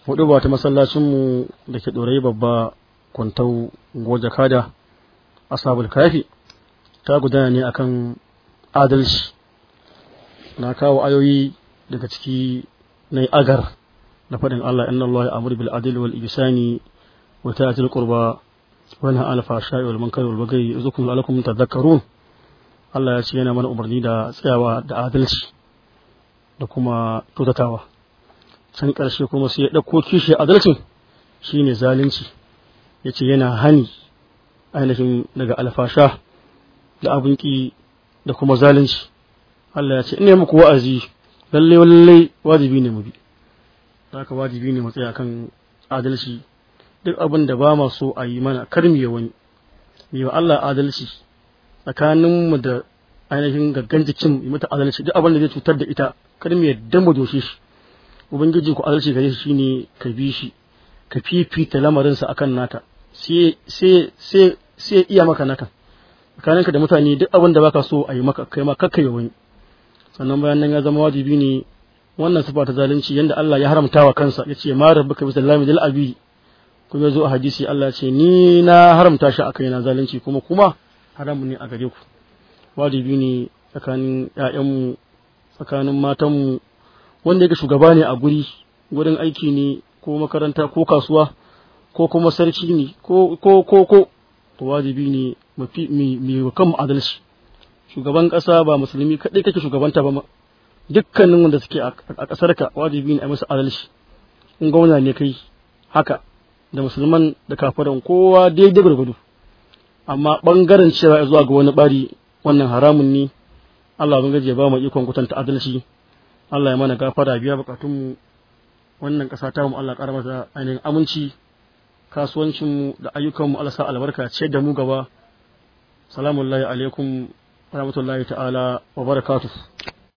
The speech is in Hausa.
hudu ba ta masallacinmu da ke ɗorayi babba kwantau goja kada asabul kafi ta gudana ne akan adalci na kawo ayoyi daga ciki na agar da faɗin Allah inna Allah ya'muru bil adli wal ihsani wa ta'til qurba wa yanha 'anil fahsha'i wal munkari wal baghi yazukum la'allakum tadhakkarun Allah ya ce yana mana umarni da tsayawa da adalci da kuma tutatawa can ƙarshe kuma sai ya ɗauko kishi adalcin shine zalunci ya ce yana hani ainihin daga alfasha da abin ƙi da kuma zalunci Allah ya ce ina muku wa'azi lalle lalle wajibi ne mu bi haka wajibi ne mu tsaya kan adalci duk abin da ba ma so a yi mana kar mu wani mu wa Allah adalci tsakanin mu da ainihin gaggan jikin mu mata adalci duk abin da zai cutar da ita kar mu yadda mu doshe shi ubangiji ku adalci gare shi shine ka bi shi ka fifita lamarinsa akan naka sai sai sai sai iya maka naka tsakaninka da mutane duk abin da baka so a yi maka kai ma kakka yi wani sannan bayan nan ya zama wajibi ne wannan sifa ta zalunci yanda Allah ya haramta wa kansa ya ce ma rabbuka bisallahi dil abi kuma zo a hadisi Allah ce ni na haramta shi akai na zalunci kuma kuma haramu ne a gare ku wajibi ne tsakanin ƴaƴanmu tsakanin matanmu wanda yake shugaba ne a guri gurin aiki ne ko makaranta ko kasuwa ko kuma sarki ne ko ko ko ko to wajibi ne mu kan adalci shugaban ƙasa ba musulmi kaɗai kake shugabanta ba dukkanin wanda suke a ƙasar ka wajibi ne a musu adalci in gwamna ne kai haka da musulman da kafiran kowa daidai gwargwado amma ɓangaren cewa zuwa ga wani ɓari wannan haramun ne Allah ban gaje ba mu ikon kutanta adalci Allah ya mana gafara biya bukatunmu wannan ƙasa ta mu Allah ƙara mata ainihin aminci kasuwancinmu da ayyukanmu Allah sa albarka ce da mu gaba salamun alaikum rahmatullahi ta'ala wa barakatuh